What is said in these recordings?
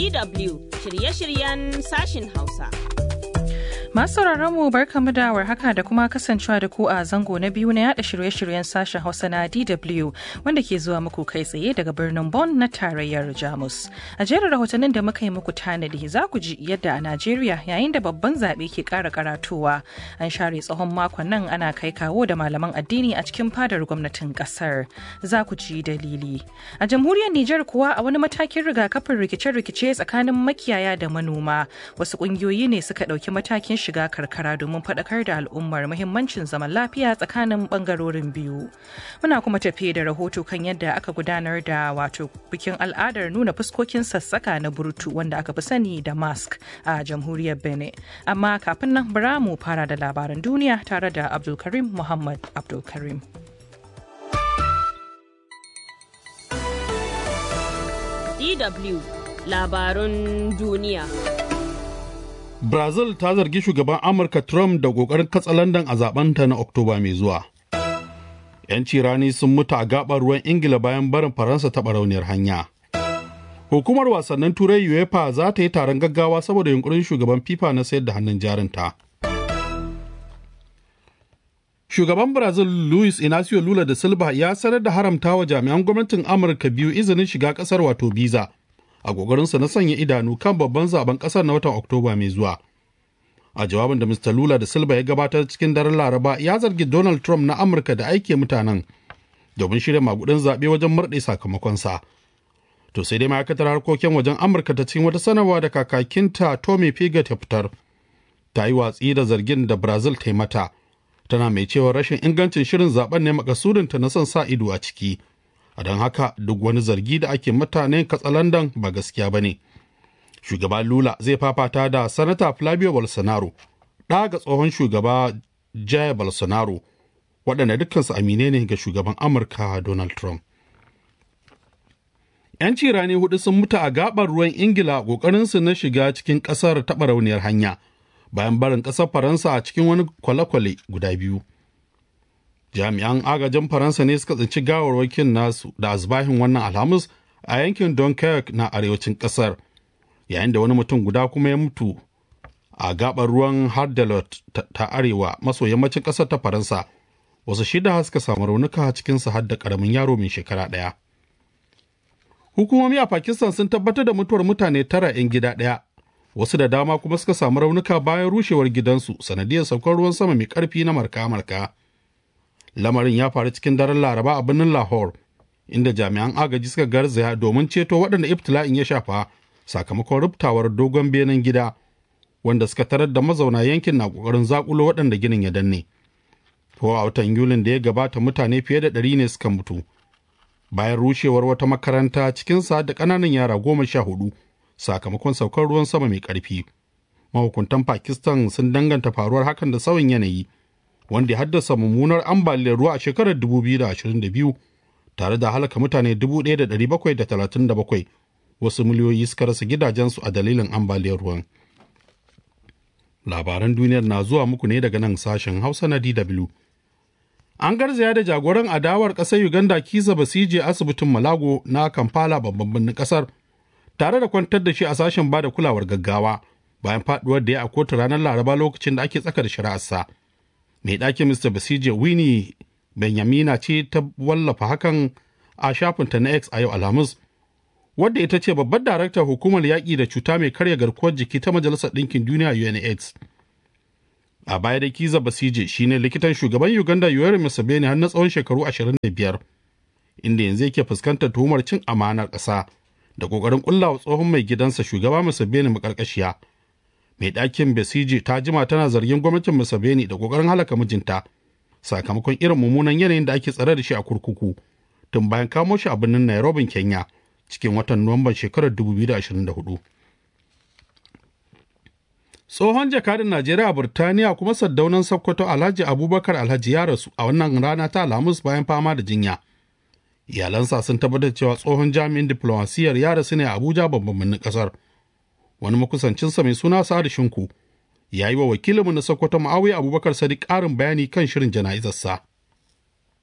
DW shirye-shiryen sashin Hausa. Masu mu barkamu da warhaka da kuma kasancewa da ku a zango na biyu na yada shirye-shiryen sashen Hausa na DW wanda ke zuwa muku kai tsaye daga birnin Bonn na tarayyar Jamus. A jerin rahotannin da muka yi muku tanadi za ku ji yadda a Najeriya yayin da babban zaɓe ke ƙara karatowa an share tsawon makon nan ana kai kawo da malaman addini a cikin fadar gwamnatin ƙasar. Za ku ji dalili. A jamhuriyar Nijar kuwa a wani matakin rigakafin rikice-rikice tsakanin makiyaya da manoma wasu ƙungiyoyi ne suka ɗauki matakin shiga karkara domin faɗakar da al'ummar muhimmancin zaman lafiya tsakanin ɓangarorin biyu. Muna kuma tafiye da rahoto kan yadda aka gudanar da wato bikin al'adar nuna fuskokin sassaka na burtu wanda aka fi sani da mask a jamhuriyar Benin. Amma kafin nan bara mu fara da labaran duniya tare da Abdulkarim Muhammad Abdulkarim. DW labarun duniya. Brazil ta zargi shugaban Amurka Trump da ƙoƙarin katsalandan a zabenta na Oktoba mai zuwa. 'Yanci rani sun mutu a gaɓar ruwan Ingila bayan barin Faransa ta barauniyar hanya. Hukumar wasannin Turai UEFA za ta yi taron gaggawa saboda yunkurin shugaban FIFA na sayar da hannun jarinta. Shugaban Brazil Luis Inacio Lula da Silva ya sanar da haramta wa jami'an gwamnatin Amurka biyu izinin shiga ƙasar wato biza. a ƙoƙarinsa na sanya idanu kan babban zaben ƙasar na watan Oktoba mai zuwa. A jawabin da Mr. Lula da Silva ya gabatar cikin daren Laraba ya zargi Donald Trump na Amurka da aike mutanen domin shirya magudin zaɓe wajen murɗe sakamakonsa. To sai dai ma'aikatar harkokin wajen Amurka ta cikin wata sanarwa da kakakinta Tommy Piggott ya fitar. Ta yi watsi da zargin da Brazil ta yi mata. Tana mai cewa rashin ingancin shirin zaben ne makasudinta na son sa ido a ciki. a don haka duk wani zargi da ake mutane katsalandan ba gaskiya ba ne shugaba lula zai fafata da sanata flavio bolsonaro ɗa ga tsohon shugaba jair bolsonaro waɗanda dukkansu amine ne ga shugaban amurka donald trump yanci rani hudu sun mutu a gabar ruwan ingila ƙoƙarinsu na shiga cikin ƙasar taɓa rauniyar hanya bayan barin ƙasar faransa a cikin wani kwale-kwale guda biyu jami'an agajin faransa ne suka tsinci gawarwakin nasu da azbahin wannan alhamis a yankin dunkirk na arewacin kasar yayin da wani mutum guda kuma ya mutu a gabar ruwan hardelot ta arewa maso yammacin kasar ta faransa wasu shida suka samu raunuka cikin su har da karamin yaro mai shekara ɗaya hukumomi a pakistan sun tabbatar da mutuwar mutane tara 'yan gida ɗaya wasu da dama kuma suka samu raunuka bayan rushewar gidansu sanadiyar saukar ruwan sama mai karfi na marka-marka lamarin ya faru cikin daren laraba a birnin lahore inda jami'an agaji suka garzaya domin ceto waɗanda ibtila'in ya shafa sakamakon rubtawar dogon benen gida wanda suka tarar da mazauna yankin na ƙoƙarin zakulo waɗanda ginin ya danne ko a watan yulin da ya gabata mutane fiye da ɗari ne suka mutu bayan rushewar wata makaranta cikin sa da ƙananan yara goma sha hudu sakamakon saukar ruwan sama mai ƙarfi mahukuntan pakistan sun danganta faruwar hakan da sauyin yanayi wanda ya haddasa mummunar ambaliyar ruwa a shekarar 2022 tare da halaka mutane 1,737 wasu miliyoyi suka rasa gidajensu a dalilin ambaliyar ruwan. Labaran duniyar na zuwa muku ne daga nan sashen Hausa na DW. An garzaya da jagoran adawar ƙasar Uganda Kisa Basije asibitin Malago na Kampala babban birnin ƙasar tare da kwantar da shi a sashen bada kulawar gaggawa bayan faduwar da ya a kotu ranar Laraba lokacin da ake tsaka da shari'arsa. mai ɗakin Mr. Basije Winnie Benyamina ce ta wallafa hakan a shafinta na X a yau Alhamis, wadda ita ce babbar daraktar hukumar yaƙi da cuta mai karya garkuwar jiki ta Majalisar Ɗinkin Duniya UNAIDS. A baya da Kiza Basije shine likitan shugaban Uganda Yoweri Museveni har na tsawon shekaru 25, inda yanzu yake fuskantar tuhumar cin amanar ƙasa da ƙoƙarin ƙullawa tsohon mai gidansa shugaba Museveni maƙarƙashiya. mai ɗakin besiji ta jima tana zargin gwamnatin museveni da ƙoƙarin halaka mijinta sakamakon irin mummunan yanayin da ake tsare da shi a kurkuku tun bayan kamo shi a birnin nairobi kenya cikin watan nuwamban shekarar 2024 tsohon jakadin najeriya a burtaniya kuma saddaunan sokoto alhaji abubakar alhaji ya rasu a wannan rana ta alhamis bayan fama da jinya iyalansa sun tabbatar cewa tsohon jami'in diplomasiyyar ya rasu ne a abuja babban birnin kasar wani makusancinsa mai suna Sa'adu Shinku ya yi wa wakilinmu na Sokoto Ma'awiya Abubakar Sadiq ƙarin bayani kan shirin jana'izarsa.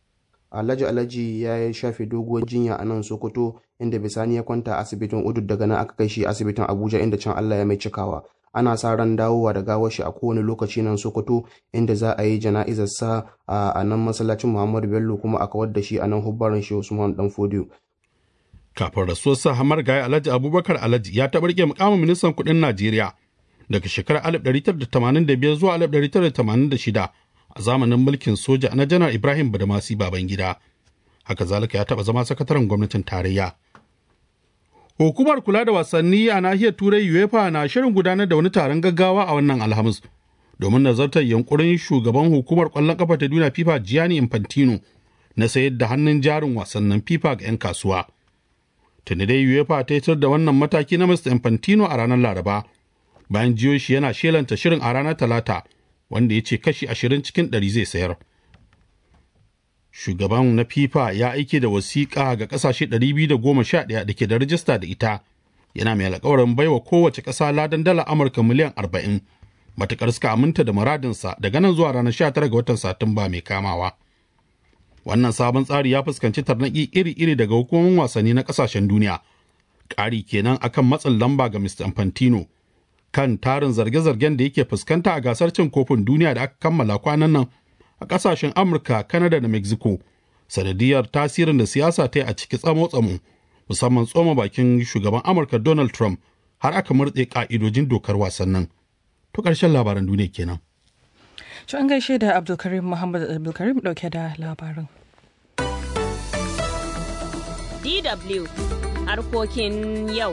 alhaji alhaji ya shafe doguwar jinya a nan sokoto inda bisani ya kwanta asibitin udud daga nan aka kai shi asibitin abuja inda can allah ya mai cikawa ana sa ran dawowa da gawar shi a kowane lokaci nan sokoto inda za a yi jana'izar sa a nan masallacin muhammadu bello kuma a kawar da shi a nan hubbaran shi usman dan fodiyo kafin rasuwar sa hamar gaya alhaji abubakar alhaji ya taɓa rike mukamin ministan kuɗin najeriya daga shekarar 1985 zuwa 1986 a zamanin mulkin soja na janar ibrahim badamasi babangida haka zalika ya taɓa zama sakataren gwamnatin tarayya hukumar kula da wasanni a nahiyar turai uefa na shirin gudanar da wani taron gaggawa a wannan alhamis domin nazartar yankurin shugaban hukumar kwallon kafa ta duniya fifa gianni infantino na sayar da hannun jarin wasannin fifa ga 'yan kasuwa tuni dai uefa ta yi da wannan mataki na mr infantino a ranar laraba bayan jiyo shi yana shelanta shirin a ranar talata wanda ya ce kashi ashirin cikin ɗari zai sayar. Shugaban na FIFA ya aike da wasiƙa ga ƙasashe 211 da ke da rajista da ita, yana mai alƙawarin baiwa kowace ƙasa ladan dala Amurka miliyan 40, matuƙar suka aminta da muradinsa daga nan zuwa ranar 19 ga watan Satumba mai kamawa. Wannan sabon tsari ya fuskanci tarnaƙi iri-iri daga hukumomin wasanni na ƙasashen duniya. Ƙari kenan akan matsin lamba ga Mr. Infantino. kan tarin zarge-zargen da yake fuskanta a gasar cin kofin duniya da aka kammala kwanan nan a kasashen amurka kanada da mexico sanadiyar tasirin da siyasa ta yi a ciki tsamo-tsamo musamman tsoma bakin shugaban amurka donald trump har aka murtse ka'idojin dokar wasannin to ƙarshen labaran duniya kenan To an gaishe da Abdulkarim Muhammad Abdulkarim dauke da labarin. DW harkokin yau.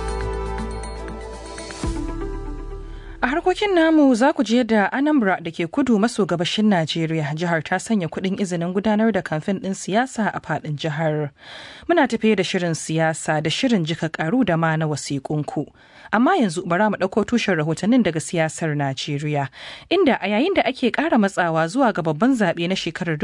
A harkokin namu za ku je da Anambra da ke kudu maso gabashin Najeriya jihar ta sanya kuɗin izinin gudanar da kamfen ɗin siyasa a faɗin jihar. Muna tafiye da shirin siyasa da shirin jika karu da ma na wasiƙunku. Amma yanzu bara mu ɗauko tushen rahotannin daga siyasar Najeriya, inda a yayin da ake ƙara matsawa zuwa ga babban zaɓe na shekarar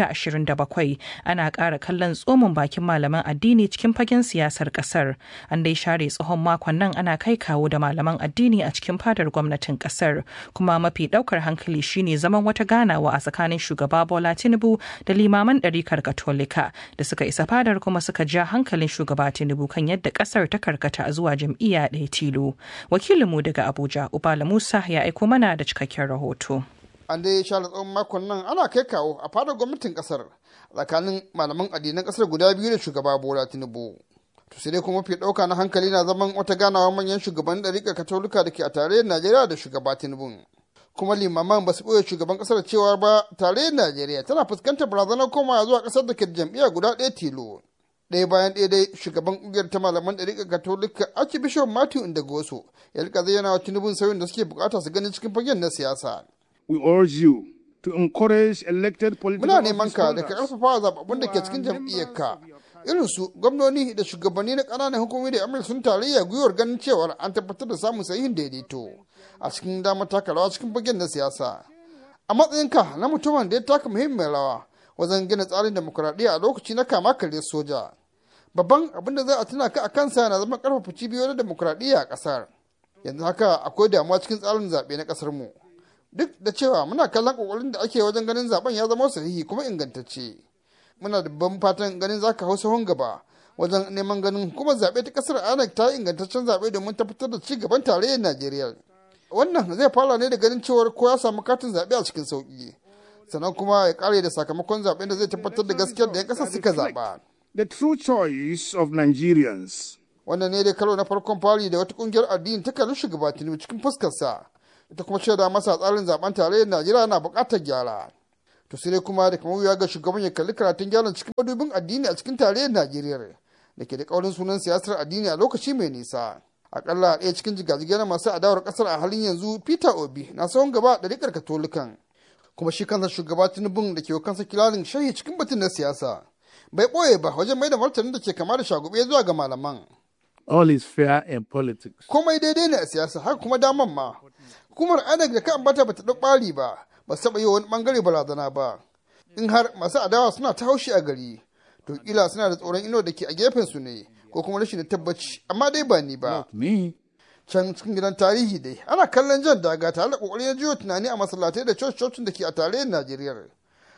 2027 ana ƙara kallon tsomin bakin malaman addini cikin fagen siyasar ƙasar. An dai share tsohon makon nan ana kai kawo da malaman addini a cikin fadar gwamnatin kasar kuma mafi daukar hankali shine zaman wata ganawa a tsakanin shugaba bola tinubu da limaman ɗarikar katolika da suka isa fadar kuma suka ja hankalin shugaba tinubu kan yadda kasar ta karkata zuwa jam'iyya ɗaya tilo wakilinmu daga abuja ubala musa ya aiko mana da cikakken rahoto an dai share tsawon makon nan ana kai kawo a fadar gwamnatin kasar tsakanin malaman addinan kasar guda biyu da shugaba bola tinubu to sai dai kuma fi ɗauka na hankali na zaman wata ganawa manyan shugaban ɗariƙar katolika da ke a tarayyar najeriya da shugaba tinubu kuma limaman ba su ɓoye shugaban ƙasar cewa ba tarayyar najeriya tana fuskantar barazanar komawa zuwa ƙasar da ke da jam'iyya guda ɗaya tilo ɗaya bayan ɗaya dai shugaban ƙungiyar ta malaman ɗariƙar katolika archbishop matthew indagoso ya rika zayyana wa tinubu sauyin da suke bukata su gani cikin fagen na siyasa. we urge you to encourage elected political muna neman ka da ka ƙarfafa zababbun da ke cikin jam'iyyarka irin su gwamnoni da shugabanni na ƙananan hukumomi da amurka sun tarayya gwiwar ganin cewar an tabbatar da samun sahihin daidaito a cikin damar taka rawa cikin fagen na siyasa a matsayinka na mutumin da ya taka muhimmiyar rawa wajen gina tsarin demokuraɗiyya a lokaci na kama karya soja babban abin da za a tuna ka a kansa na zama ƙarfafa cibiyoyin demokuraɗiyya a ƙasar yanzu haka akwai damuwa cikin tsarin zaɓe na ƙasar mu duk da cewa muna kallon ƙoƙarin da ake wajen ganin zaben ya zama sahihi kuma ingantacce muna da ban fatan ganin zaka hau sahun gaba wajen neman ganin hukumar zaɓe ta ƙasar anak ta ingantaccen zaɓe domin tabbatar da ci gaban tarayyar najeriya wannan zai fara ne da ganin cewar ko ya samu katin zaɓe a cikin sauƙi sannan kuma ya ƙare da sakamakon zaɓen da zai tabbatar da gaskiyar da 'yan ƙasar suka zaɓa. the true choice of Nigerians. wannan ne dai karo na farkon fari da wata ƙungiyar addini ta kalli shugaba tinubu cikin fuskarsa ita kuma shaida masa tsarin zaben tarayyar najeriya na buƙatar gyara to sai dai kuma da kamar wuya ga shugaban ya kalli karatun gyaran cikin madubin addini a cikin tarayyar najeriya da ke da kaurin sunan siyasar addini a lokaci mai nisa akalla ɗaya cikin jigajigai na masu adawar ƙasar a halin yanzu peter obi na tsawon gaba da rikar katolikan kuma shi kansa shugaba tinubun da ke kansa kilalin shahi cikin batun na siyasa bai ɓoye ba wajen mai da martanin da ke kama da shagube zuwa ga malaman All is fair in politics. komai daidai ne a siyasa haka kuma daman ma hukumar inec da ka ambata bata ɗau ɓari ba ba su taɓa yi wani ɓangare barazana ba in har masu adawa suna ta haushi a gari to kila suna da tsoron ino da ke a gefen su ne ko kuma rashin tabbaci amma dai ba ni ba Not me. can cikin gidan tarihi dai ana kallon jan daga tare da kokarin jiyo tunani a masallatai da coci-cocin da ke a tarayyar najeriya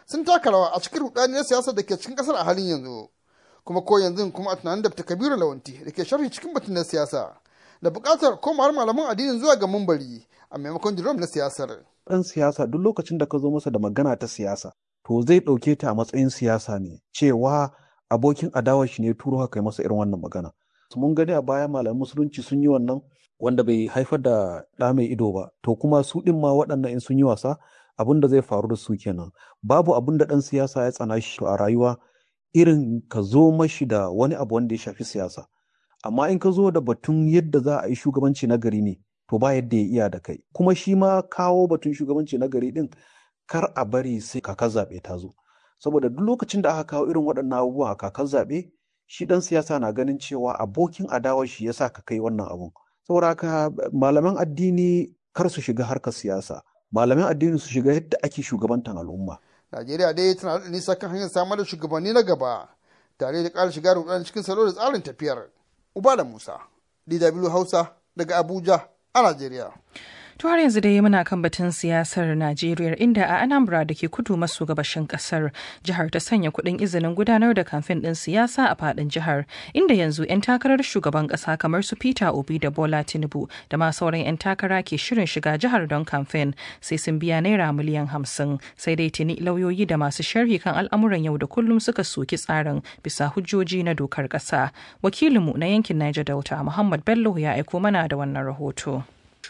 sun taka rawa a cikin rudaniyar siyasa da ke cikin kasar a halin yanzu kuma ko yanzu kuma a tunanin da kabiru lawanti da ke sharhi cikin batun na siyasa da buƙatar komawar malaman addinin zuwa ga mumbari a maimakon jirom na siyasar. Ɗan siyasa duk lokacin da ka zo masa da magana ta siyasa to zai ɗauke ta a matsayin siyasa ne cewa abokin adawar shi ne turo haka masa irin wannan magana. Mun gani a baya malaman musulunci sun yi wannan wanda bai haifar da ɗa mai ido ba to kuma su ɗin ma waɗannan in sun yi wasa abin da zai faru da su kenan babu abin da ɗan siyasa ya tsana shi a rayuwa irin ka zo mashi da wani abu wanda ya shafi siyasa amma in ka zo da batun yadda za a yi shugabanci na gari ne to ba yadda ya iya da kai kuma shi ma kawo batun shugabanci na gari din kar a bari sai kakar zaɓe ta zo saboda duk lokacin da aka kawo irin waɗannan abubuwa a kakar zaɓe shi ɗan siyasa na ganin cewa abokin adawar shi ya sa ka kai wannan abun saboda haka malaman addini kar su shiga harkar siyasa malaman addini su shiga yadda ake shugabantan al'umma Najeriya dai tana da nisa kan hanyar samar da shugabanni na gaba tare da ƙara shiga rudanin cikin salo da tsarin tafiyar. Uba da Musa, DW Hausa daga Abuja a Najeriya. To har yanzu dai muna kan batun siyasar Najeriya inda a Anambra da ke kudu maso gabashin kasar jihar ta sanya kuɗin izinin gudanar da kamfen ɗin siyasa a faɗin jihar inda yanzu 'yan takarar shugaban ƙasa kamar su Peter Obi da Bola Tinubu da ma sauran 'yan takara ke shirin shiga jihar don kamfen sai sun biya naira miliyan hamsin sai dai tuni lauyoyi da masu sharhi kan al'amuran yau da kullum suka soki tsarin bisa hujjoji na dokar ƙasa. Wakilinmu na yankin Niger Delta Muhammad Bello ya aiko mana da wannan rahoto.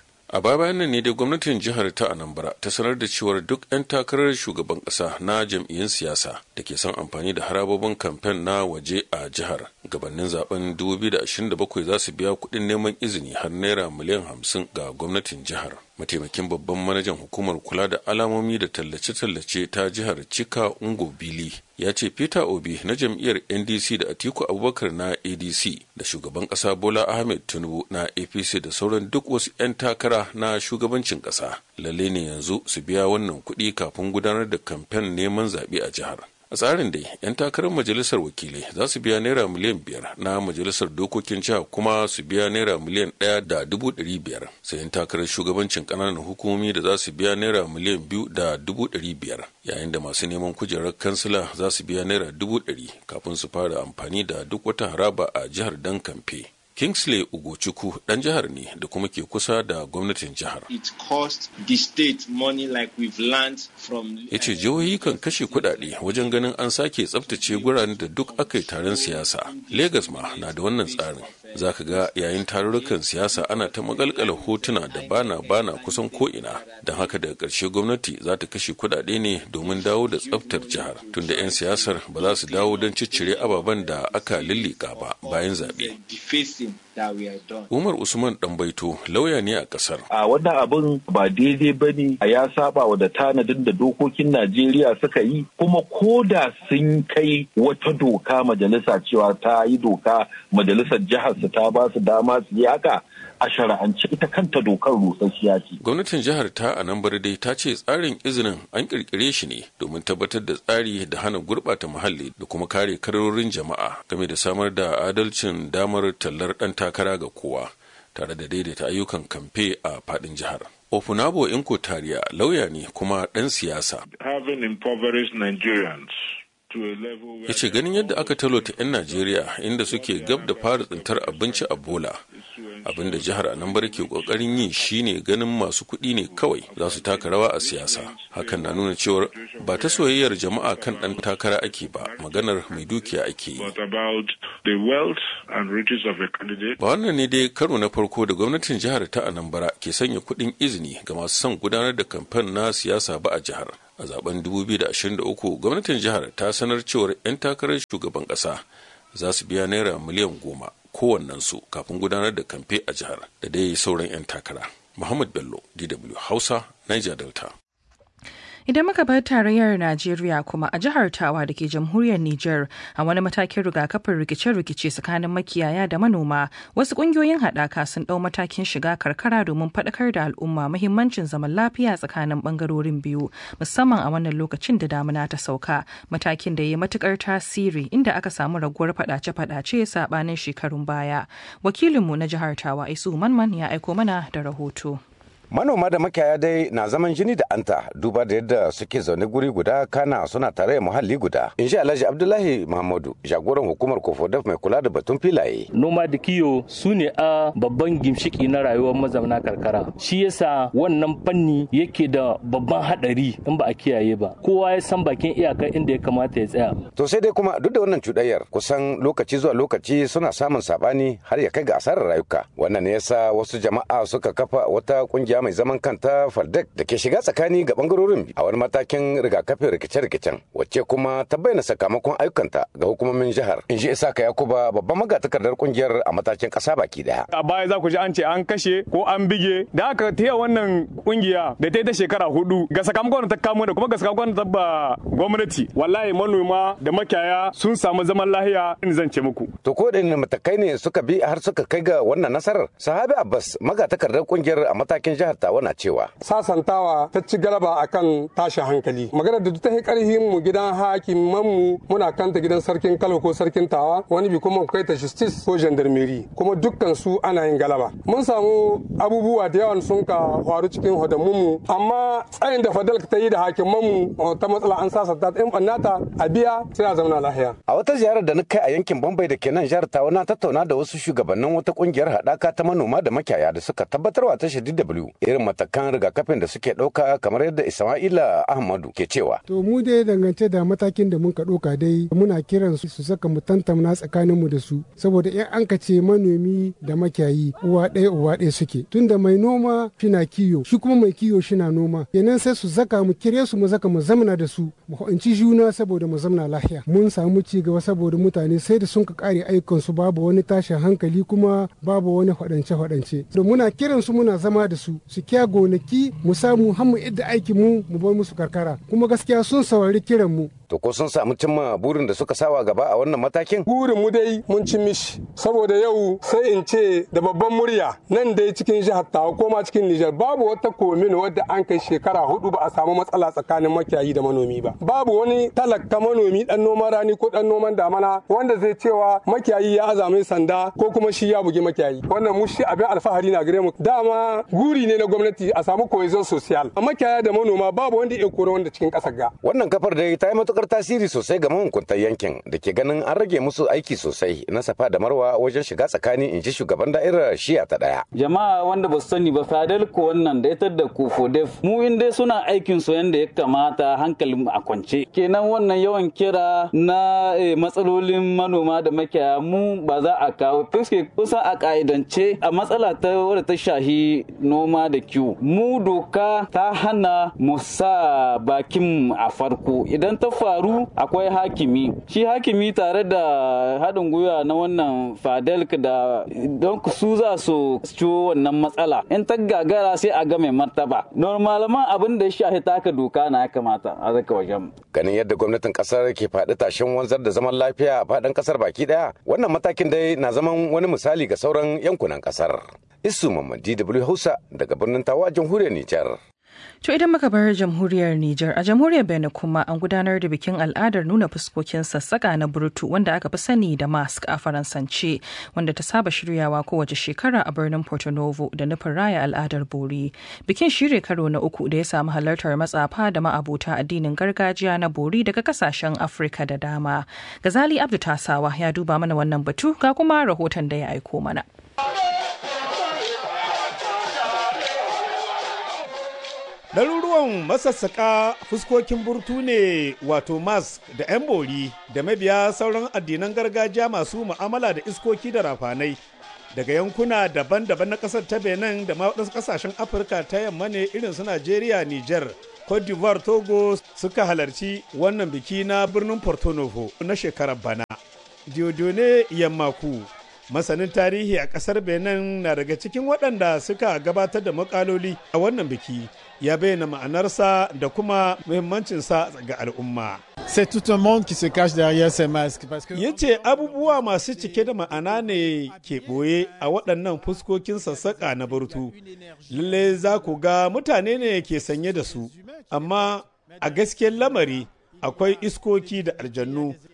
a baya bayan nan ne dai gwamnatin jihar ta anambra ta sanar da cewar duk 'yan takarar shugaban kasa na jam'iyyun siyasa da ke son amfani da harabobin kamfen na waje a jihar gabanin zaben 2027 za su biya kuɗin neman izini har naira miliyan 50 ga gwamnatin jihar mataimakin babban manajan hukumar kula da alamomi da tallace-tallace ta jihar cika ungo bili ya ce peter obi na jam'iyyar ndc da atiku abubakar na adc da shugaban kasa bola ahmed tinubu na apc da sauran duk wasu 'yan takara na shugabancin kasa lalle ne yanzu su biya wannan kuɗi kafin gudanar da kamfen neman zaɓe a jihar a tsarin dai 'yan takarar majalisar wakilai za su biya naira miliyan biyar na majalisar dokokin jiha kuma su biya naira miliyan ɗaya da dubu ɗari biyar sai 'yan takarar shugabancin ƙananan hukumomi da za su biya naira miliyan biyu da dubu ɗari biyar yayin da masu neman kujerar kansila za su biya naira dubu ɗari kafin su fara amfani da duk wata haraba a jihar dan kamfe Kingsley Ugochukwu dan jihar ne da kuma ke kusa da gwamnatin jihar. It cost the state money like we've learned from Ya ce jihohi kan kashe kuɗaɗe wajen ganin an sake tsabtace guraren da duk aka yi taron siyasa. Legas ma na da wannan tsarin. Za ka ga yayin tarurrukan siyasa ana ta magalkala hotuna da bana bana kusan ko'ina. Don haka daga ƙarshe gwamnati za ta kashe kuɗaɗe ne domin dawo da tsabtar jihar. Tunda 'yan siyasar ba za su dawo don ciccire ababen da aka lillika ba bayan zaɓe. Umar Usman Ɗanbaito lauya ne a ƙasar. A wannan abin ba daidai ba ne ya saba wa da tanadin da dokokin Najeriya suka yi kuma ko da sun kai wata doka majalisa cewa ta yi doka majalisar jihar su ta ba su dama su yi haka a shara'ance ita kanta dokar rusasshiya ce. Gwamnatin jihar ta a nan dai ta ce tsarin izinin an kirkire shi ne domin tabbatar da tsari da hana gurɓata muhalli da kuma kare karorin jama'a game da samar da adalcin damar tallar ɗan takara ga kowa tare da daidaita ayyukan kamfe a faɗin jihar. Ofunabo Inko Tariya lauya ne kuma ɗan siyasa. Having impoverished Nigerians ya ce ganin yadda aka talota 'yan najeriya inda suke gab da fara tsintar abinci a bola abinda jihar anambra ke kokarin yi shine ganin masu kuɗi ne kawai za su taka rawa a siyasa hakan na nuna cewar ba ta soyayyar jama'a kan ɗan takara ake ba maganar mai dukiya ake yi ba wannan ne dai karo na farko da gwamnatin jihar ta anambra ke sanya kuɗin izini ga masu son gudanar da kamfen na siyasa ba a jihar a zaben 2023 gwamnatin jihar ta sanar cewar 'yan takarar shugaban kasa za su biya naira miliyan goma kowannensu kafin gudanar da kamfe a jihar da dai sauran 'yan takara muhammad bello dw hausa niger delta Idan muka bar tarayyar Najeriya kuma a jihar Tawa da ke jamhuriyar Nijar a wani matakin rigakafin rikice-rikice tsakanin makiyaya da manoma wasu kungiyoyin haɗaka sun ɗau matakin shiga karkara domin faɗakar da al'umma muhimmancin zaman lafiya tsakanin ɓangarorin biyu musamman a wannan lokacin da damuna ta sauka matakin da ya yi matukar tasiri inda aka samu raguwar faɗace-faɗace saɓanin shekarun baya. Wakilinmu na jihar Tawa Isu Manman ya aiko mana da rahoto. manoma da makiyaya dai na zaman jini da anta duba da yadda suke zaune guri guda kana suna tare da muhalli guda in sha alhaji abdullahi muhammadu jagoran hukumar kofodaf mai kula da batun filaye noma da kiyo su ne a babban gimshiki na rayuwar mazauna karkara shi yasa wannan fanni yake da babban hadari in ba a kiyaye ba kowa ya san bakin iyaka inda ya kamata ya tsaya to sai dai kuma duk da wannan cuɗayyar kusan lokaci zuwa lokaci suna samun sabani har ya kai ga asarar rayuka wannan ne yasa wasu jama'a suka kafa wata kungiya mai zaman kanta faldek da ke shiga tsakani ga bangarorin a wani matakin rigakafin rikice-rikicen wacce kuma ta bayyana sakamakon ayyukanta ga hukumomin jihar in ji isaka yakuba babban magatakardar kungiyar a matakin kasa baki daya a baya za ku ji an ce an kashe ko an bige da aka taya wannan kungiya da ta ta shekara hudu ga sakamakon ta kamo da kuma ga sakamakon ta ba gwamnati wallahi manoma da makiyaya sun samu zaman lahiya in zan ce muku to ko da matakai ne suka bi har suka kai ga wannan nasarar sahabi abbas magatakardar kungiyar a matakin jihar tawa na cewa sasantawa ta ci galaba akan tashin hankali magana da ta yi karhin mu gidan hakiman mu muna kanta gidan sarkin kalo ko sarkin tawa wani bi kuma kai ta justice ko gendarmerie kuma dukkan su ana yin galaba mun samu abubuwa da yawan sun ka faru cikin hodamun mu amma tsayin da fadal ta yi da hakiman mu ta matsala an sasanta in bannata a biya sai a zauna lahiya a wata ziyarar da na kai a yankin Bombay da ke nan jihar Tawa na tattauna da wasu shugabannin wata kungiyar haɗaka ta manoma da makiyaya da suka tabbatarwa tashar DW irin matakan rigakafin da suke ɗauka kamar yadda Isma'ila Ahmadu ke cewa. To mu dai dangance da matakin da muka ɗauka dai muna kiran su su saka mu tantamna tsakanin mu da su saboda in an ce manomi da makiyayi uwa ɗaya uwa ɗaya suke tunda mai noma shina kiyo shi kuma mai kiyo shina noma kenan sai su zaka mu kire su mu zaka mu zamna da su mu ho'inci juna saboda mu zamna lafiya mun samu ci gaba saboda mutane sai da sun ka kare ayyukan su babu wani tashin hankali kuma babu wani faɗance faɗance da muna kiran su muna zama da su su kiya gonaki mu samu har mu idda aikin mu mu bar musu karkara kuma gaskiya sun saurari kiran mu To ko sun samu cimma burin da suka sawa gaba a wannan matakin? Burin mu dai mun ci mishi saboda yau sai in ce da babban murya nan dai cikin jihar Tawa ko ma cikin Nijar babu wata komin wadda an kai shekara hudu ba a samu matsala tsakanin makiyayi da manomi ba. Babu wani talaka manomi dan noman rani ko dan noman damana wanda zai cewa makiyayi ya azame sanda ko kuma shi ya bugi makiyayi. Wannan mu shi abin alfahari na gare mu. Dama guri ne na gwamnati a samu cohesion social. Makiyaya da manoma babu wanda ya kore wanda cikin kasar ga. Wannan kafar dai ta yi matukar tasiri sosai ga mahukuntan yankin da ke ganin an rage musu aiki sosai na safa da marwa wajen shiga tsakani in ji shugaban da'irar shiya ta daya. Jama'a wanda ba su sani ba fadal ko wannan da ita da kofodef mu in dai suna aikin su yanda ya kamata hankalin a kwance. Kenan wannan yawan kira na matsalolin manoma da makiyaya mu ba za a kawo fuske kusa a ka'idance a matsala ta wadda ta shahi noma da kiwo. Mu doka ta hana mu sa bakin a farko idan ta faru akwai hakimi shi hakimi tare da haɗin gwiwa na wannan fadelk da don su za su ciwo wannan matsala in ta gagara sai a ga mai martaba normalaman abin da ya shafi taka doka na ya kamata a zaka wajen ganin yadda gwamnatin kasar ke faɗi tashin wanzar da zaman lafiya a faɗin kasar baki ɗaya wannan matakin dai na zaman wani misali ga sauran yankunan kasar isu mamman dw hausa daga birnin tawa jamhuriyar nijar To idan muka bar jamhuriyar Nijar a jamhuriyar Benin kuma an gudanar da bikin al'adar nuna fuskokin sassaka na burtu wanda aka fi sani da mask a faransance wanda ta saba shiryawa kowace shekara a birnin Porto Novo da nufin raya al'adar bori. Bikin shirya karo na uku da ya samu halartar matsafa da ma'abota addinin gargajiya na bori daga kasashen Afirka da dama. Gazali Abdu Tasawa ya duba mana wannan batu ga kuma rahoton da ya aiko mana. Ɗaruruwan masassaƙa fuskokin burtu ne wato mask da 'yan bori da mabiya sauran addinan gargajiya masu mu'amala da iskoki da rafanai daga yankuna daban-daban na ƙasar ta benin da ma waɗansu ƙasashen afirka ta yamma ne irin su najeriya niger cote d'ivoire togo suka halarci wannan biki na birnin porto novo na shekarar bana diodone yammaku masanin tarihi a kasar benin na daga cikin waɗanda suka gabatar da makaloli a wannan biki ya bayyana ma'anarsa da kuma muhimmancinsa ga al'umma C'est tout un monde qui se cache derrière ces masques. Parce que... Ya ce abubuwa masu cike da ma'ana ne ke ɓoye a waɗannan fuskokin sassaƙa na burtu. Lalle za ku ga mutane ne ke sanye da su, amma a gaskiyar lamari akwai iskoki da aljannu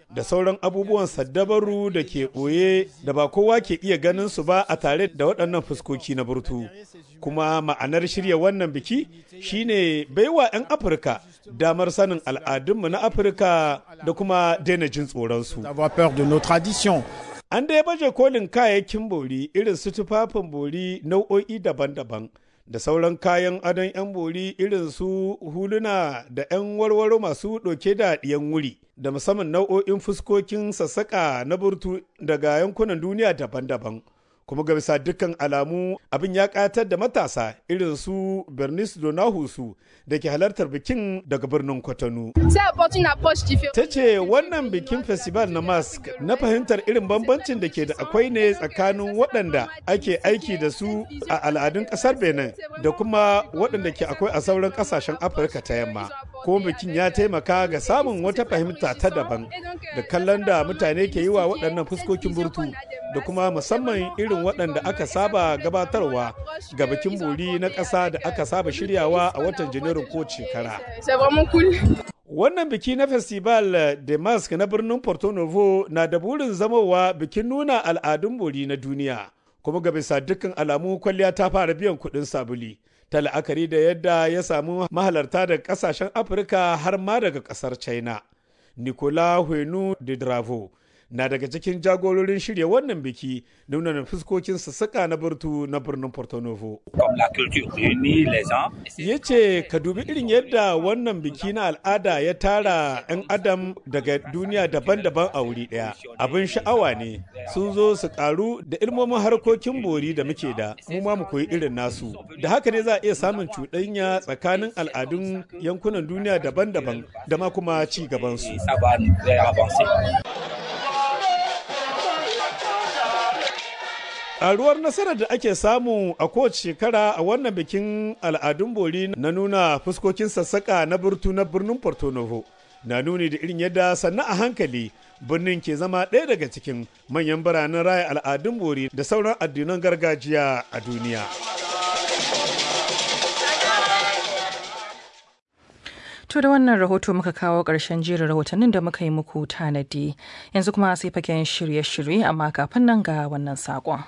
da sauran abubuwan saddabaru da ke ɓoye da ba kowa ke iya ganin su ba a tare da waɗannan fuskoki na burtu kuma ma'anar shirya wannan biki shine baiwa 'yan afirka damar sanin al'adunmu na afirka da kuma daina jin tsoronsu an dai baje kolin kayayyakin bori irin su tufafin bori nau'o'i daban-daban da sauran kayan adon 'yan bori irin su huluna da 'yan warwaro masu ɗauke da ɗiyan wuri da musamman nau'o'in fuskokin sassaƙa na burtu daga yankunan duniya daban-daban kuma ga bisa dukkan alamu abin ya ƙatar da matasa irin su bernice donahusu da ke halartar bikin daga birnin kwatano ta ce wannan bikin festival na mask na fahimtar irin bambancin da ke da akwai ne tsakanin waɗanda ake aiki da su a al'adun ƙasar benin da kuma waɗanda ke akwai a sauran ƙasashen afirka ta yamma ko bikin ya taimaka ga samun wata fahimta ta daban da kallon da mutane ke yi wa waɗannan fuskokin burtu da kuma musamman irin waɗanda aka saba gabatarwa ga bikin bori na ƙasa da aka saba shiryawa a watan janairun ko shekara. Wannan biki na Festival de Mask na birnin Porto Novo na da burin zamowa bikin nuna al'adun bori na duniya, kuma ga bisa dukkan alamu kwalliya ta fara biyan kuɗin sabuli. Ta la'akari da yadda ya samu mahalarta daga ƙasashen Afirka har ma daga ƙasar China. Nicola Huenu de Dravo na daga cikin jagororin shirya wannan biki nuna fuskokin sassaƙa na burtu na birnin Porto Novo. Ya ce ka dubi irin yadda wannan biki na al'ada ya tara 'yan adam daga duniya daban-daban a wuri ɗaya. Abin sha'awa ne sun zo su karu da ilmomin harkokin bori da muke da mu ma mu koyi irin nasu. Da haka ne za a iya samun cuɗanya tsakanin al'adun yankunan duniya daban-daban da ma kuma ci gabansu. Ƙaruwar nasarar da ake samu a kowace shekara a wannan bikin al'adun bori na nuna fuskokin sassaƙa na burtu na birnin Porto Novo na nuni da irin yadda sannan a hankali birnin ke zama ɗaya daga cikin manyan biranen raya al'adun bori da sauran addinan gargajiya a duniya. To da wannan rahoto muka kawo ƙarshen jerin rahotannin da muka yi muku tanadi yanzu kuma sai fagen shirye-shirye amma kafin nan ga wannan saƙon.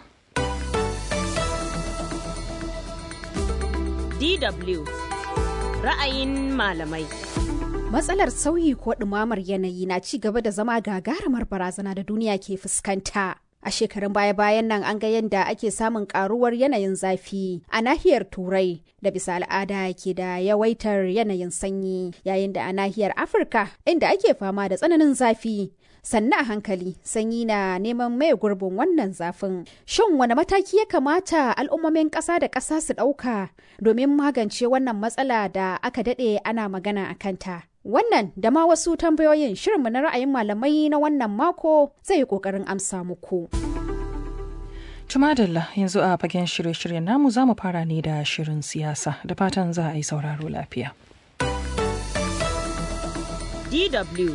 DW ra'ayin malamai. Matsalar sauyi ko ɗumamar yanayi na ci gaba da zama gagarumar barazana da duniya ke fuskanta. A shekarun baya-bayan nan an ga yadda ake samun karuwar yanayin zafi a nahiyar Turai da bisa al'ada ke da yawaitar yanayin sanyi yayin da a nahiyar Afirka inda ake fama da tsananin zafi. Sannan a hankali sanyi na neman mai gurbin wannan zafin. Shin wani mataki ya kamata al'ummomin ƙasa da ƙasa su ɗauka domin magance wannan matsala da aka daɗe ana magana a kanta? Wannan da ma wasu tambayoyin shirinmu na ra'ayin malamai na wannan mako zai yi ƙoƙarin amsa muku. Tumadalla yanzu a fagen shirye-shiryen namu za mu fara ne da shirin siyasa da fatan za a yi sauraro lafiya. DW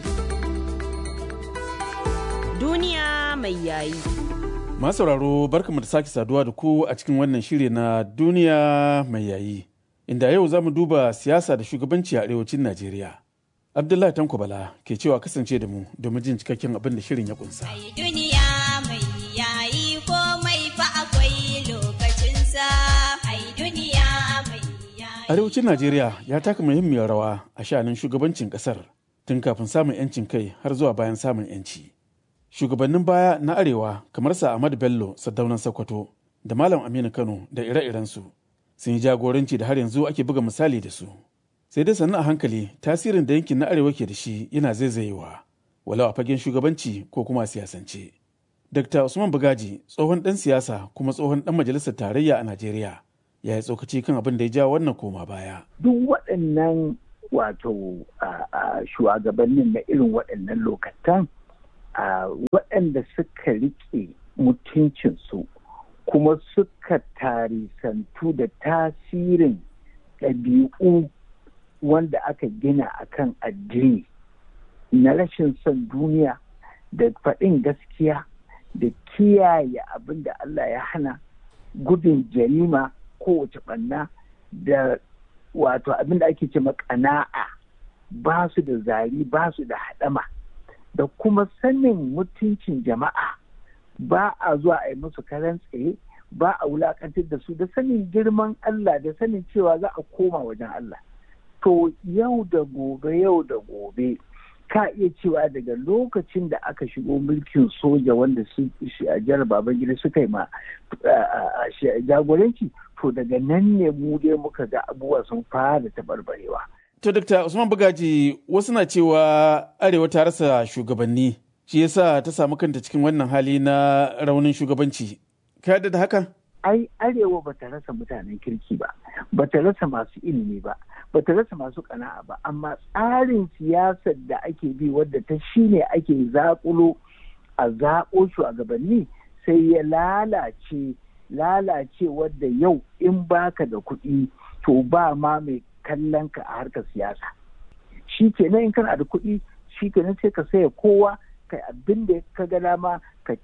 Duniya mai yayi. Masu sauraro barkamu da sake saduwa da ku a cikin wannan shiri na duniya mai yayi. Inda yau za mu duba siyasa da shugabanci a arewacin Najeriya. Abdullahi Tanko Bala ke cewa kasance da mu domin jin cikakken abin da shirin ya kunsa. duniya mai yayi komai fa akwai lokacinsa. Ai duniya mai Arewacin Najeriya ya taka muhimmiyar rawa a sha'anin shugabancin kasar tun kafin samun 'yancin kai har zuwa bayan samun 'yanci. Shugabannin baya na Arewa kamar sa Ahmadu Bello Saddaunan Sokoto da Malam Aminu Kano da ire-irensu sun yi jagoranci da har yanzu ake buga misali da su. sai dai sannan a hankali tasirin da yankin na arewa ke da shi yana zaizayewa walau a fagen shugabanci ko kuma a siyasance. Dr. Usman Bugaji tsohon ɗan siyasa kuma tsohon ɗan majalisar tarayya a Najeriya ya yi tsokaci kan abin da ya ja wannan koma baya. Duk waɗannan wato shugabannin na irin waɗannan lokatan waɗanda suka riƙe mutuncinsu kuma suka tarisantu da tasirin ɗabi'u wanda aka gina akan addini na rashin son duniya da faɗin gaskiya da kiyaye abin da Allah ya hana gudun jarima kowace ɓanna da wato abin da ake ce ƙana'a ba su da zari ba su da haɗama da kuma sanin mutuncin jama'a ba a zuwa a yi musu karan tsaye ba a wulakantar da su da sanin girman Allah da sanin cewa za a koma wajen Allah to yau da gobe yau da gobe ka iya cewa daga lokacin da aka shigo mulkin soja wanda su a jihar babangida suka yi ma jagoranci to daga nan ne mu dai muka ga abubuwa sun fara taɓarɓarewa. To, Dr. Usman Bugaji, wasu na cewa Arewa ta rasa shugabanni, shi yasa ta samu kanta cikin wannan hali na raunin shugabanci. Ka da hakan? Ai, Arewa ba ta rasa mutanen kirki ba, ba ta rasa masu ilimi ba, ba ta rasa masu kana'a ba, amma tsarin siyasar da ake bi wadda ta shine ake zaƙulo a zaƙo shugabanni sai ya lalace lalace wadda yau in baka da kuɗi to ba ma mai kallon ka a harkar siyasa shi kenan in kana da kuɗi shi kenan sai ka saya kowa kai abin da ka ga dama ka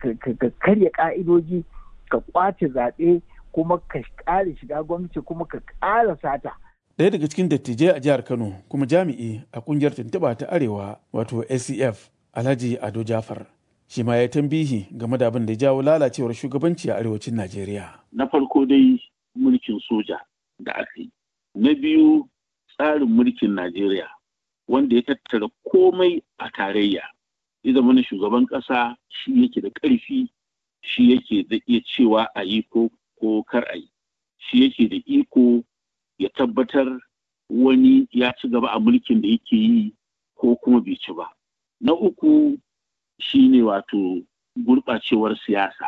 karya ka'idoji ka kwace zaɓe kuma ka ƙara shiga gwamnati kuma ka ƙara sata Ɗaya daga cikin dattijai a jihar Kano kuma jami'i a ƙungiyar tuntuɓa ta Arewa wato ACF Alhaji Ado Jafar. Shi ma ya tambihi game da abin da ya jawo lalacewar shugabanci a arewacin Najeriya. Na farko dai mulkin soja da aka yi. Na biyu tsarin mulkin Najeriya wanda ya tattara komai a tarayya. Ya zama na shugaban ƙasa shi yake da ƙarfi shi yake da iya cewa a yi ko kar a yi. Shi yake da iko ya tabbatar wani ya ci gaba a mulkin da yake yi ko kuma bai ci ba. Na uku shi ne wato gurɓacewar siyasa.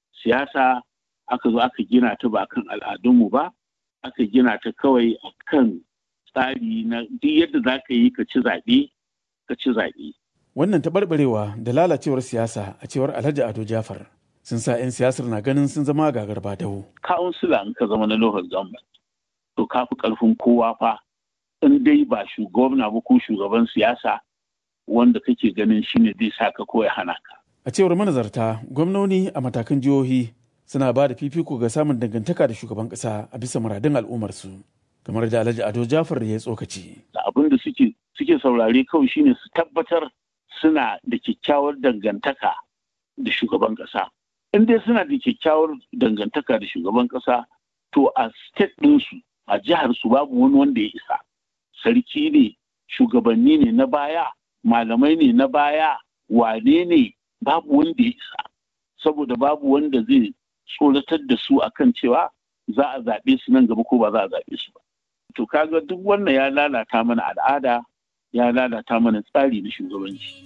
Siyasa aka zo aka gina ta ba kan al'adunmu ba, aka gina ta kawai a kan tsari na duk yadda za ka yi ka ci zaɓe, ka ci zaɓe. Wannan taɓarɓarewa da lalacewar siyasa a cewar Alhaji Ado Jafar sun sa 'yan siyasar na ganin sun zama gagar dawo. Kawunsila in ka zama na local government. to ka fi ƙarfin kowa fa in dai ba shugabna ba ko shugaban siyasa wanda kake ganin shine zai sa ka ko ya hana ka. A cewar manazarta gwamnoni a matakan jihohi suna ba da fifiko ga samun dangantaka da shugaban ƙasa a bisa muradun al'ummarsu kamar da Alhaji Ado Jafar ya tsokaci. Da abin da suke suke saurare kawai shine su tabbatar suna da kyakkyawar dangantaka da shugaban ƙasa. In dai suna da kyakkyawar dangantaka da shugaban ƙasa to a state ɗinsu a jihar su babu wani wanda ya isa sarki ne shugabanni ne na baya malamai ne na baya wane ne babu wanda ya isa saboda babu wanda zai tsoratar da su akan cewa za a zaɓe su nan gaba ko ba za a zaɓe su ba to kaga duk wannan ya lalata mana al'ada ya lalata mana tsari na shugabanci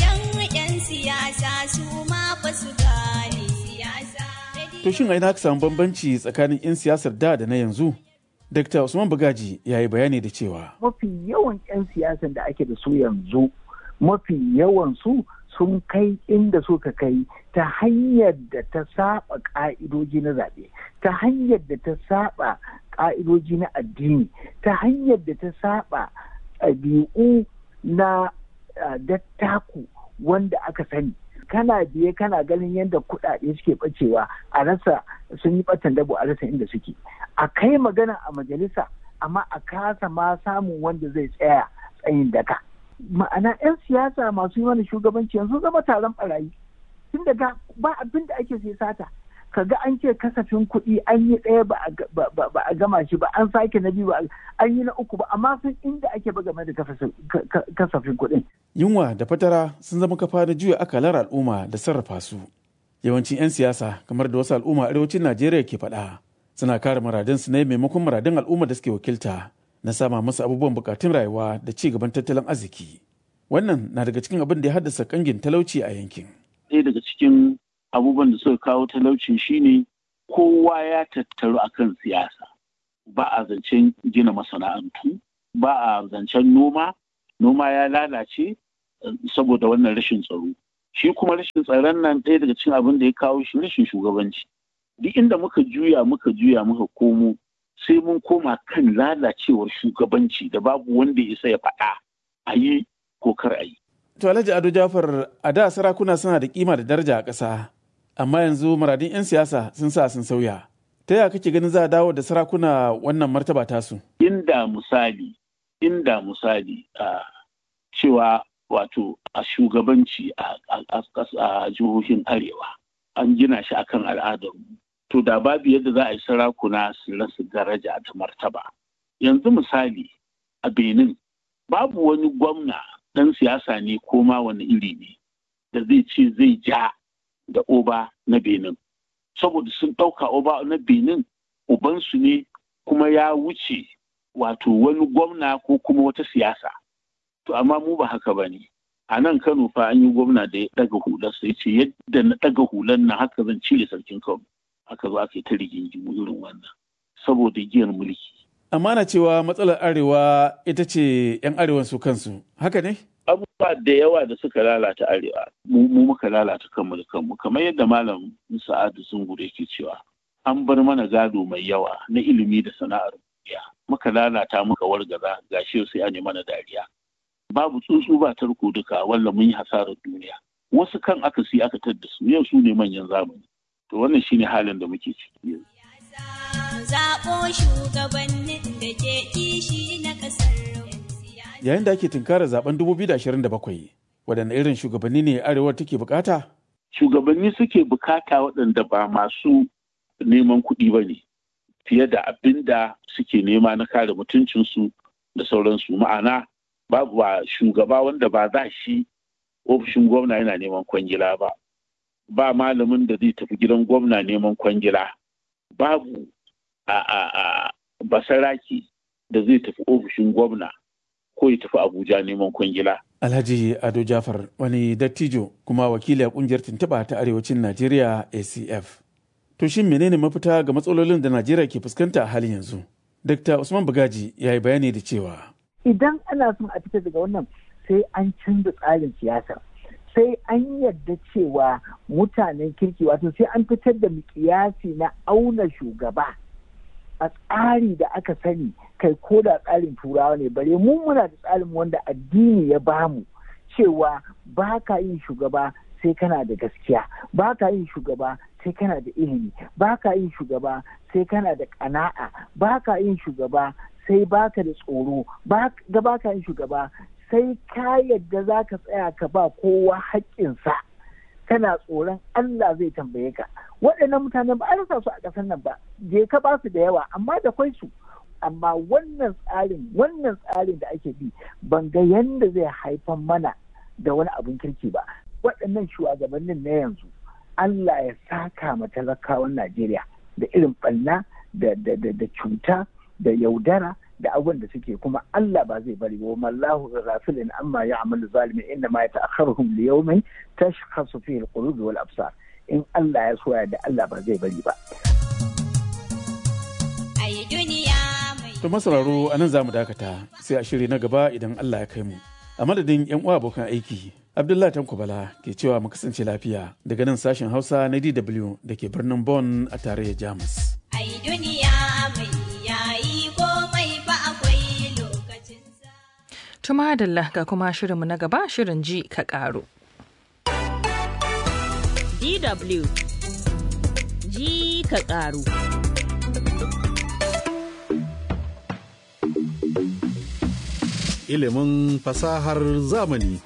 To shin aina ka samu bambanci tsakanin 'yan siyasar da da na yanzu? Dr. Usman Bugaji ya yi bayani da cewa. Mafi yawan 'yan siyasan da ake da su yanzu, mafi yawan su sun kai inda suka kai ta hanyar da ta saba ka'idoji na zaɓe, ta hanyar da ta saba ka'idoji na addini, ta hanyar da ta saba ɗabi'u na dattaku wanda aka sani. kana biye kana ganin yadda kuɗaɗe suke ɓacewa a rasa sun yi ɓatan dabo a rasa inda suke a kai magana a majalisa amma a kasa ma samun wanda zai tsaya tsayin daka ma'ana 'yan siyasa masu yi mana shugabanci yanzu zama taron barayi tun daga ba abin da ake sai sata kaga an ce kasafin kuɗi an yi ɗaya ba a gama shi ba an sake na biyu an yi na uku ba amma sun inda ake ba game da kasafin kuɗin. Yunwa da fatara sun zama kafa da juya akalar al'umma da sarrafa su. Yawancin 'yan siyasa kamar da wasu al'umma arewacin Najeriya ke faɗa suna kare muradun su ne maimakon muradun al'umma da suke wakilta na sama musu abubuwan bukatun rayuwa da ci gaban tattalin arziki. Wannan na daga cikin abin da ya haddasa kangin talauci a yankin. Ɗaya daga cikin abubuwan da suka kawo talauci shine kowa ya tattaru akan siyasa ba a zancen gina masana'antu ba a zancen noma noma ya lalace saboda wannan rashin tsaro shi kuma rashin tsaron nan ɗaya daga cikin abin da ya kawo shi rashin shugabanci duk inda muka juya muka juya muka komo sai mun koma kan lalacewar shugabanci da babu wanda ya isa ya faɗa a yi ko kar a yi. To Alhaji Ado Jafar a da sarakuna suna da kima da daraja a ƙasa amma yanzu muradin 'yan siyasa sun sa sun sauya. Ta yaya kake ganin za a dawo da sarakuna wannan martaba tasu? Inda misali, inda misali a cewa wato a shugabanci a jihohin arewa an gina shi akan al'adar to da babu yadda za a yi sarakuna su rasa daraja ta martaba yanzu misali a benin babu wani gwamna ɗan siyasa ne ko ma wani iri ne da zai ce zai ja da oba na benin saboda sun ɗauka oba na benin ubansu ne kuma ya wuce wato wani gwamna ko kuma wata siyasa to amma mu ba haka ba ne a nan kano fa an yi gwamna da ya ɗaga hular sai ce yadda na ɗaga hular na haka zan cire sarkin kano aka zo aka yi ta rigingimu irin wannan saboda giyar mulki amma na cewa matsalar arewa ita ce 'yan arewan su kansu haka ne abubuwa da yawa da suka lalata arewa mu muka lalata kanmu da kanmu kamar yadda malam sa'adu zungure yake cewa an bar mana gado mai yawa na ilimi da sana'ar duniya muka lalata muka wargaza gashi sai an yi mana dariya babu tsuntsu ba tarko duka walla mun yi hasarar duniya wasu kan aka si aka tadda su yau su ne manyan zamani to wannan shine halin da muke ciki yanzu zaɓo shugabannin da ke kishi na ƙasar yayin da ake tunkarar zaben 2027 waɗanne irin shugabanni ne arewa take bukata shugabanni suke bukata waɗanda ba masu neman kuɗi ba ne fiye da abin da suke nema na kare mutuncinsu da sauransu ma'ana babu ba shugaba wanda ba za shi ofishin gwamna yana neman kwangila ba ba malamin da zai tafi gidan gwamna neman kwangila babu a a a basaraki da zai tafi ofishin gwamna ko ya tafi abuja neman kwangila alhaji ado jafar wani dattijo kuma wakili a kungiyar tuntuɓa ta arewacin najeriya acf to shin menene mafita ga matsalolin da najeriya ke fuskanta a halin yanzu dr usman bugaji ya yi bayani da cewa idan ana son a fita daga wannan sai an canza tsarin siyasa sai an yarda cewa mutanen kirki wato sai an fitar da mikiyasi na auna shugaba a tsari da aka sani kai ko da tsarin turawa ne bare mu muna da tsarin wanda addini ya bamu cewa ba ka yin shugaba sai kana da gaskiya ba ka yin shugaba sai kana da ilimi ba ka yin shugaba sai kana da ƙana'a ba ka yin shugaba sai baka da tsoro ga baka yin shugaba sai ka yadda za ka tsaya ka ba kowa haƙƙinsa kana tsoron Allah zai tambaye ka waɗannan mutanen ba a rasa su a ƙasar nan ba je ka ba su da yawa amma da kwai su amma wannan tsarin wannan tsarin da ake bi ban ga yanda zai haifar mana da wani abin kirki ba waɗannan shugabannin na yanzu Allah ya saka ma talakawan Najeriya da irin ɓanna da cuta da yaudara da abubuwan da suke kuma Allah ba zai bari ba mallahu ghafilin amma ya'malu zalimi inna ma yata'akharuhum li yawmin tashkhasu fihi al-qulub wal absar in Allah ya soya da Allah ba zai bari ba ai duniya mai to masararo anan zamu dakata sai a shiri na gaba idan Allah ya kai mu a madadin yan uwa abokan aiki Abdullahi Tanko Bala ke cewa mu kasance lafiya daga nan sashen Hausa na DW da ke birnin Bonn a tarayyar Jamus. ai duniya mai yayi komai fa akwai lokacinsa Tuma Adalla ga kuma shirinmu na gaba shirin ji ka ƙaru. DW ji ka ƙaru. Ilimin fasahar zamani.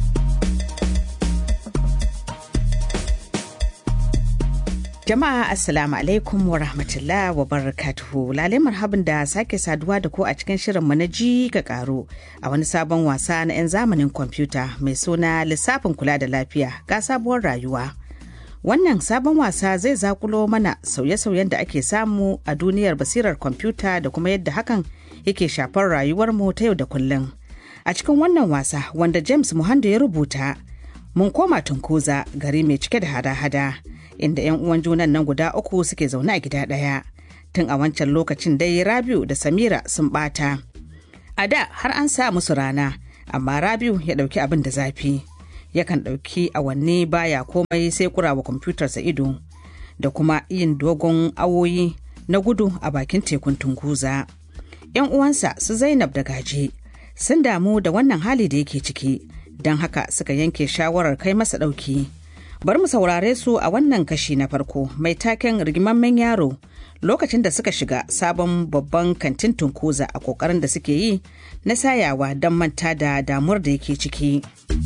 Jama'a Assalamu alaikum wa rahmatullah wa barakatuhu. Lale marhabin da sake saduwa da ku a cikin shirin mu na ji ga karo a wani sabon wasa na 'yan zamanin kwamfuta mai suna lissafin kula da lafiya ga sabuwar rayuwa. Wannan sabon wasa zai zakulo mana sauye-sauyen da ake samu a duniyar basirar kwamfuta da kuma yadda hakan yake shafar rayuwarmu ta yau da kullum. A cikin wannan wasa wanda James Muhando ya rubuta, mun koma tunkuza gari mai cike da hada-hada. inda 'yan uwan junan nan guda uku suke zaune a gida ɗaya tun a wancan lokacin dai rabiu da samira sun ɓata a da har an sa musu rana amma rabiu ya ɗauki abin da zafi yakan ɗauki awanni baya komai sai kurawa kwamfutarsa ido da kuma yin dogon awoyi na gudu a bakin tekun tunguza 'yan uwansa su zainab da gaje sun damu da wannan hali da yake ciki don haka suka yanke shawarar kai masa ɗauki. bari mu saurare su a wannan kashi na farko mai taken rigimammen yaro lokacin da suka shiga sabon babban kantin tunkuza a kokarin da suke yi na sayawa don manta da damuwar da yake ciki.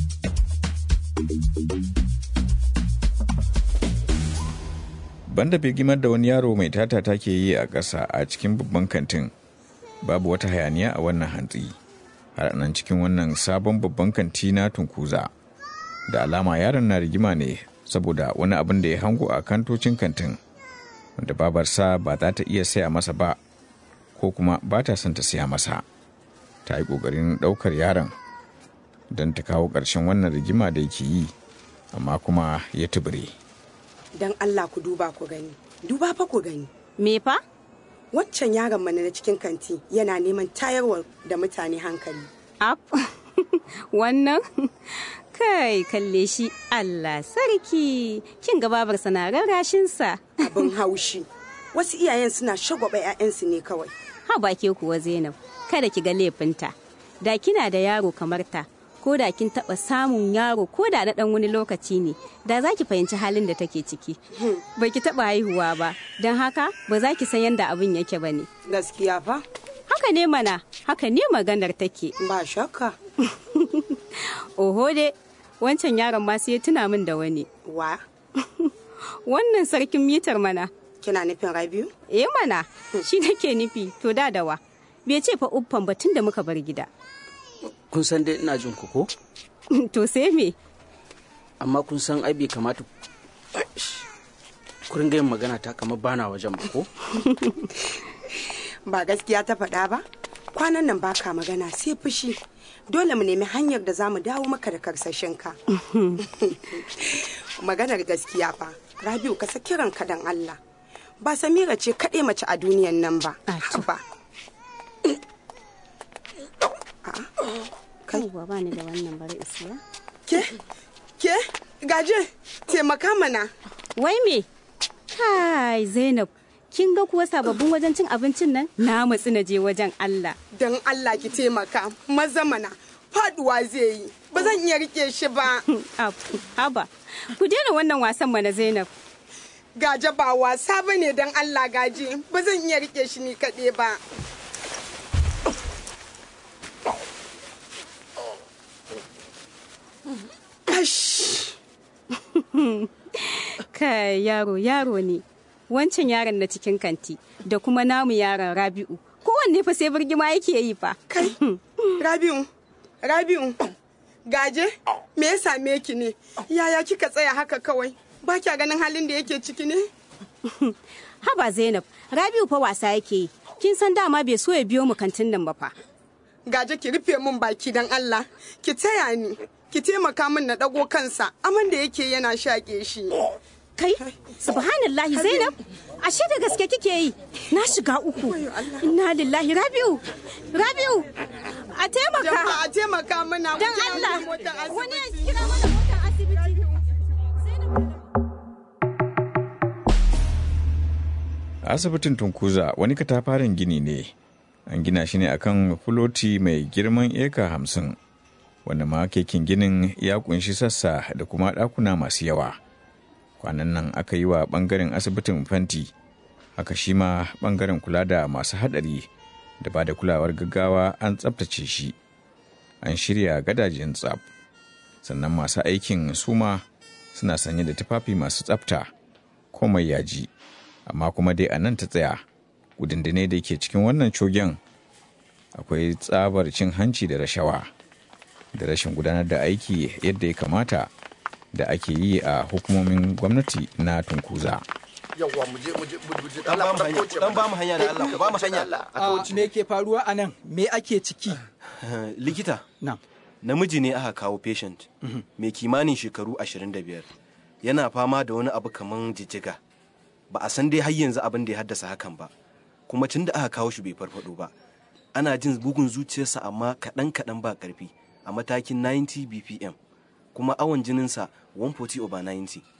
banda birgimar da wani yaro mai tata take yi a ƙasa a cikin babban kantin babu wata hayaniya a wannan hantsi har nan cikin wannan sabon babban kanti na tunkuza da alama yaron na rigima ne saboda wani abin da ya hango a kantocin kantin wanda babarsa ba za ta iya saya masa ba ko kuma ba ta son ta saya masa ta yi ƙoƙarin ɗaukar yaron don ta kawo ƙarshen wannan rigima da yake yi amma kuma ya tubure. don Allah ku duba ku gani duba fa ku gani me fa wancan yaron mana na cikin kanti yana neman tayarwa da mutane hankali ap wannan kai kalle shi Allah sarki kin ga babar na rarrashin sa abin haushi wasu iyayen suna shagwaba 'ya'yansu ne kawai ha ba ke kuwa Zainab kada ki ga laifinta da kina da yaro kamar ta ko da kin taba samun yaro ko da na dan wani lokaci ne da za ki fahimci halin da take ciki ba ki taba haihuwa ba don haka ba za ki san yadda abin yake ba ne gaskiya fa haka ne mana haka ne maganar take ba shakka oho de wancan yaron ma sai ya tuna min da wani wa wannan sarkin mitar mana kina nufin rabiu eh mana shi nake nufi to da dawa bai ce fa uffan batun da muka bar gida kun san dai ina jin ku ko to sai me amma kun san ai bai kamata ku ringa yin magana ta kamar bana wajen ba ko ba gaskiya ta faɗa ba kwanan nan baka magana sai fushi dole mu nemi hanyar da za mu dawo maka da karsashinka maganar gaskiya fa rabiu ka saki ranka dan allah ba samira ce kaɗai mace a duniyan nan ba ba kai ba ni da wannan bari isiya ke ke gaje taimaka mana wai me kai zainab kin ga kuwa sababbin wajen cin abincin nan na matsi na je wajen Allah dan Allah ki taimaka maza mana faduwa zai yi ba zan iya rike shi ba haba ku daina wannan wasan mana zainab gaje ba wasa bane dan Allah gaje ba zan iya rike shi ni kaɗai ba kai yaro yaro ne wancan yaron na cikin kanti da kuma namu yaron rabi'u kowanne fa sai birgima yake yi fa kai rabi'u rabi'u gaje me ya same ki ne yaya kika tsaya haka kawai ba kya ganin halin da yake ciki ne haba zainab rabi'u fa wasa yake yi kin san dama bai so ya biyo mu kantin nan ba fa gaje ki rufe min baki dan Allah ki taya ni ki taimaka min na dago kansa aman da yake yana shaƙe shi kai subhanallahi zainab ashe da gaske kike yi na shiga uku inna lillahi rabiu rabiu a taimaka a taimaka mana dan Allah wani ya kira mana motar asibiti asibitin tunkuza wani katafaren gini ne an gina shi ne akan fuloti mai girman eka hamsin wanda ma kekin ginin ya kunshi sassa da kuma ɗakuna masu yawa kwanan nan aka yi wa ɓangaren asibitin fanti haka shi ma ɓangaren kula da masu haɗari da ba da kulawar gaggawa an tsabtace shi an shirya gadajen tsab sannan masu aikin suma suna sanye da tufafi masu tsabta komai yaji amma kuma dai a nan ta tsaya gudundune da ke cikin wannan cogen akwai tsabar cin hanci da rashawa da rashin gudanar da aiki yadda ya kamata da ake yi a hukumomin gwamnati na tunkuza. yawwa mu je mu je mu je dan ba mu hanya da Allah ku ba mu hanya me ke faruwa a nan me ake ciki likita na namiji ne aka kawo patient mai kimanin shekaru 25 yana fama da wani abu kaman jijjiga ba a san dai har yanzu abin da ya haddasa hakan ba kuma tun da aka kawo shi bai farfado ba ana jin bugun zuciyarsa amma kaɗan kaɗan ba ƙarfi a matakin 90 bpm kuma awon jininsa 140 over 90